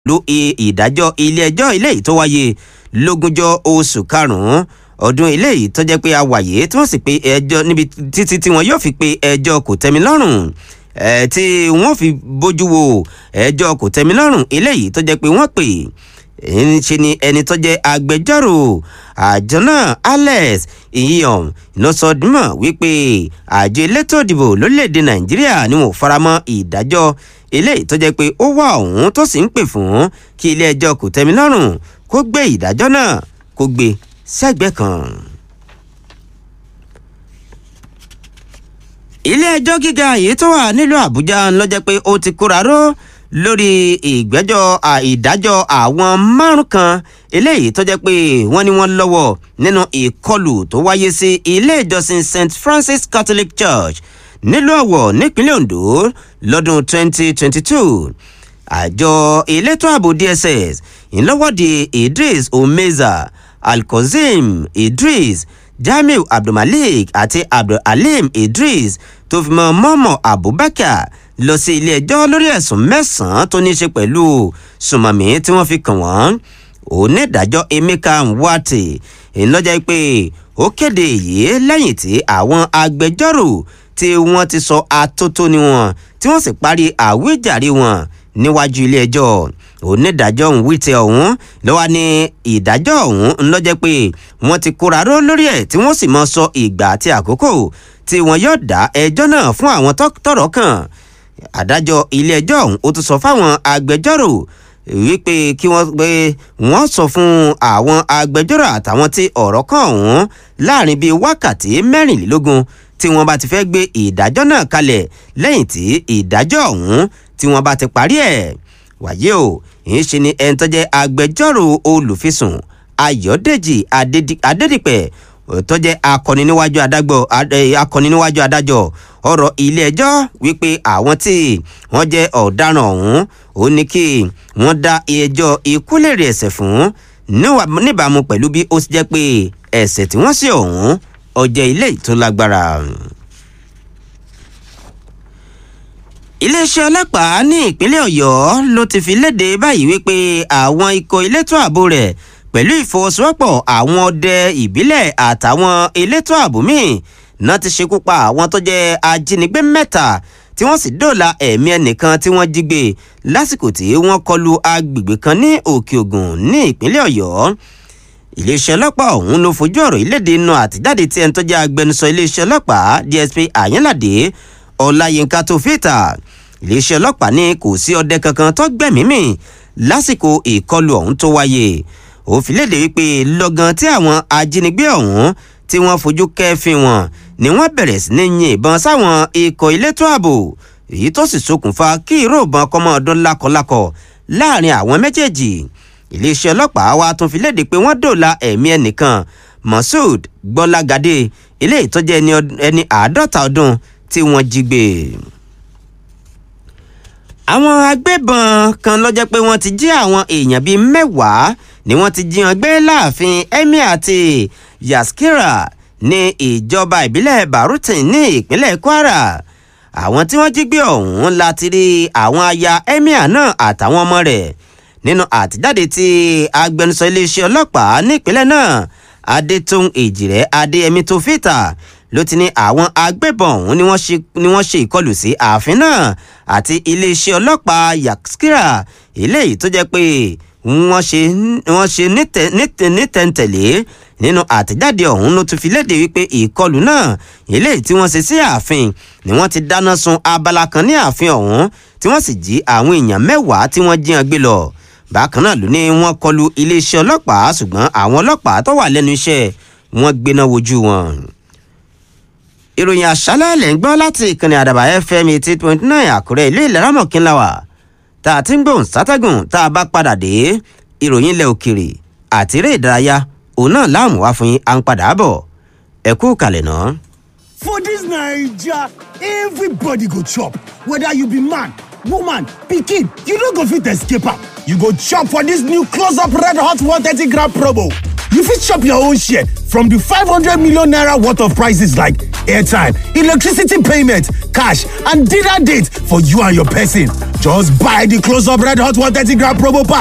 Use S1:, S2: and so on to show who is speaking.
S1: lu ìdájọ́ ilé ẹjọ́ ilé yìí tó wáyé lógúnjọ́ oṣù karùn-ún ọdún ilé yìí tó jẹ́ pé a wàyé tí wọ́n sì pe ẹjọ́ níbi títí tí wọ́n yóò fi pe ẹjọ́ kò tẹ́mi lọ́rùn ẹ̀ tí wọ́n fi bójú wo ẹjọ́ kò tẹ́mi lọ́rùn ilé yìí tó jẹ́ pé wọ́n pè ṣe ni ẹni tó jẹ́ agbẹjọ́rò àjọ náà alex iyan ló sọ dímọ̀ wípé àjọ elétò ìdìbò lórílẹ̀‐èdè nàìjíríà ni wọn ò faramọ́ ìdájọ́ eléyìí tó jẹ́ pé ó wà ọ̀hún tó sì ń pè fún kí ilé ẹjọ́ kò tẹ́mi lọ́rùn kó gbé ìdájọ́ náà kó gbé sẹ́gbẹ́ kan. ilé ẹjọ́ gíga yìí tó wà nílùú àbújá ló jẹ́ pé ó ti kóra ró lórí ìgbẹ́jọ́ ìdájọ́ àwọn márùn kan eléyìí tó jẹ́ pé wọ́n ní wọ́n lọ́wọ́ nínú ìkọlù tó wáyé sí ilé ìjọsìn st francis catholic church nílùú ọ̀wọ̀ nípínlẹ̀ ondo lọ́dún 2022 àjọ elétò ààbò dss ìlọ́wọ́de idris omeza alkozim idris jamiu abdulmalik àti abdulhalim idris tó fi mọ mọ́mọ́ abubakar lọ sí ilé ẹjọ́ lórí ẹ̀sùn mẹ́sàn-án tó ní í ṣe pẹ̀lú sùmọ̀mí tí wọ́n fi kàn wọ́n onídàájọ́ emeka nwate ìlọ́jà pé ó kéde èyí lẹ́yìn tí àwọn agbẹjọ́rò tí wọ́n ti sọ atótóni wọn tí wọ́n sì parí àwíjàre wọn níwájú ilé ẹjọ́ onídàájọ́ nwite ọ̀hún ló wá ní ìdájọ́ ọ̀hún ńlọ́jẹ́ pé wọ́n ti kóra ró lórí ẹ̀ tí wọ́n sì mọ sọ ìgbà àti àkókò tí wọ́n yóò dá ẹjọ́ náà fún àwọn tọ́rọ̀ kàn adájọ́ ilé-ẹjọ́ ọ̀hún ó tún sọ fáwọn agbẹjọ́rò wípé kí wọ́n pé wọ́n sọ fún àwọn agbẹjọ́rò àtàwọn tí ọ̀rọ̀ kàn ọ̀hún láàrin bíi wákàtí mẹ́rìnlélógún tí wọ́n bá ti fẹ́ gbé ìdájọ́ náà kalẹ̀ lẹ́yìn tí ìdájọ́ ọ̀hún tí wọ́n bá ti parí ẹ̀ wàyé o ìyẹn ṣe ni ẹni tó jẹ́ agbẹjọ́rò olùfisùn ayọ̀dèjì adédìpẹ̀ tó jẹ́ akọni níwájú adágbọ́ akọni níwájú adájọ́ ọ̀rọ̀ ilé-ẹjọ́ wípé àwọn tí wọ́n jẹ́ ọ̀daràn ọ̀hún ó ní kí wọ́n dá ẹjọ́ ikú lèrè ẹ̀sẹ̀ fún níbàámu pẹ̀lú bí ó ti jẹ́ pé ẹ̀sẹ̀ tí wọ́n sì ọ̀hún ọjẹ́ ilé tó lágbára. iléeṣẹ́ ọlọ́pàá ní ìpínlẹ̀ ọ̀yọ́ ló ti fi léde báyìí wípé àwọn ikọ̀ elétò ààbò rẹ̀ pẹ̀lú ìfọwọ́sowọ́pọ̀ àwọn ọdẹ ìbílẹ̀ àtàwọn elétò ààbò míì náà ti ṣekú pa àwọn tó jẹ́ ajínigbé mẹ́ta tí wọ́n sì dóòlà ẹ̀mí ẹnìkan tí wọ́n jí gbé lásìkò tí wọ́n kọlu agbègbè kan ní òkè ògùn ní ìpínlẹ̀ ọ̀yọ́ iléeṣẹ́ ọlọ́pàá ọ̀hún ló fojú ọ̀rọ̀ ìlédè inú àtijáde tí ẹni tó jẹ́ agbẹnusọ iléeṣẹ́ ọlọ́pàá dsp àyínládé ọláyínká tó fìtà iléeṣẹ́ ọlọ́pàá ní kò sí ọdẹ kankan tó gbẹ̀mí mì lásìkò ìkọlù ọ̀hún tó wáyé òfin léde wípé lọ́gán tí àwọn ajínigbé ọ̀hún tí wọ́n fojú kẹ́fín wọn ni wọ́n bẹ̀rẹ̀ sí ní yin ìbọn sáwọn ikọ̀ elétò ààbò èyí tó sì ṣokùnfà kí ìró ìbọn kọ́mọ ọdún lákọlákọ láàrin àwọn méjèèjì iléeṣẹ́ ọlọ́pàá wa tún fi léde pé wọ́n dòòlà ẹ̀mí ẹnìkan moshood gbọ́lágadé ilé ìtọ́jú ẹni àádọ́ta ọdún tí wọ́n jí gbé àwọn agbébọn kan lọ́jọ́ pé wọ́n ti jí àwọn èèyàn bíi mẹ́wàá ni wọ́n ti jí wọn gbé láàfin emir àti yaskira ní ìjọba ìbílẹ̀ barutin ní ìpínlẹ̀ kwara àwọn tí wọ́n jí gbé ọ̀hún láti rí àwọn aya emir náà àtàwọn ọmọ rẹ̀ nínú àtijáde tí agbẹnusọ iléeṣẹ́ ọlọ́pàá nípínlẹ̀ náà adétún èjìrẹ́ adéyẹmí tó fìtà ló ti ní àwọn agbébọn ọ̀hún ni wọ́n ṣe ìkọlù sí ààfin náà àti iléeṣẹ́ ọlọ́pàá yaskira eléyìí tó jẹ́ pé wọ́n ṣe wọ́n ṣe nítẹ̀ntẹ̀lé nínú àtẹ̀jáde ọ̀hún ló tún fi léde wípé ìkọlù náà eléyìí tí wọ́n ṣe sí ààfin ni wọ́n ti dáná sun abala kan ní ààfin ọ̀hún tí wọ́n sì jí àwọn èèyàn mẹ́wàá tí wọ́n jíyan gbé lọ bákan náà ló ní wọ́n kọlu iléeṣẹ́ ọlọ́pàá ṣùgbọ́n àwọn ọlọ́pàá tó wà lẹ́nu iṣẹ́ wọn gbéná wojú wọn ìròyìn àṣálẹ̀ lẹ̀ ń gbọ́ láti ìkànnì àdàbà fm eighty point nine àkúrẹ́ ìlú ìlẹ́ràmọ̀kínláwà tá a ti ń gbóhùn sátẹ́gùn tá a bá padà dé ìròyìn ilẹ̀ òkèrè àti eré ìdárayá òun náà láàmú wá fún yín à ń padà bọ̀ ẹ kú kalẹ̀ náà.
S2: For dis Naija, everybody go chop, whether you be man, woman, pikin, you no go fit escape am. You go chop for dis new close up red hot 130 gram promo. You fit chop your own share from di 500 million naira worth of prices like airtime, electricity payment, cash and dinner date for you and your person. Just buy the close up red hot 130 gram promo pack.